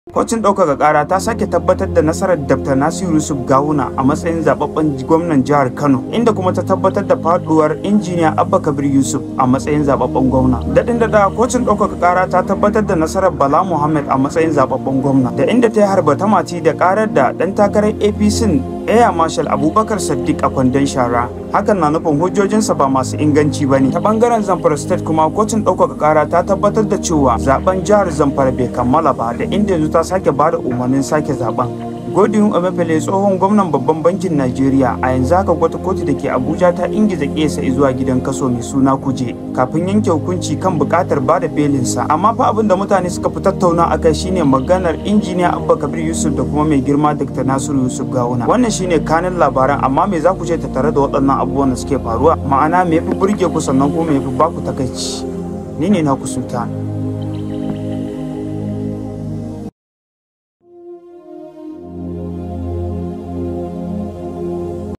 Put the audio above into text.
Kotun ɗaukaka ƙara ta sake tabbatar da nasarar Dr. Nasiru Yusuf Gawuna a matsayin zababben gwamnan jihar Kano, inda kuma ta tabbatar da faduwar injiniya Abba Kabir Yusuf a matsayin zababben gwamna. Daɗin da kotun ɗaukaka ƙara ta tabbatar da nasarar Bala Muhammad a matsayin zababben gwamna, da inda ta yi harba ta mati da ƙarar da ɗan takarar APC Air Marshal Abubakar Sadiq a kwandon shara. Hakan na nufin hujjojinsa ba masu inganci ba ne. Ta bangaren Zamfara State kuma kotun ɗaukaka ƙara ta tabbatar da cewa zaben jihar Zamfara bai kammala ba da inda yanzu ta sake bada umarnin sake zaben. Godwin Emefiele tsohon gwamnan babban bankin Najeriya a yanzu haka wata kotu da ke Abuja ta ingiza kesa zuwa gidan kaso mai suna kuje kafin yanke hukunci kan bukatar bada belinsa amma fa abin da mutane suka fi tattauna akai shine maganar injiniya Abba Kabir Yusuf da kuma mai girma Dr. Nasiru Yusuf Gawuna wannan shine kanin labaran amma me za ku ce tattare da waɗannan abubuwan da suke faruwa ma'ana me yafi burge ku sannan kuma me yafi baku takaici ni ne na ku sultan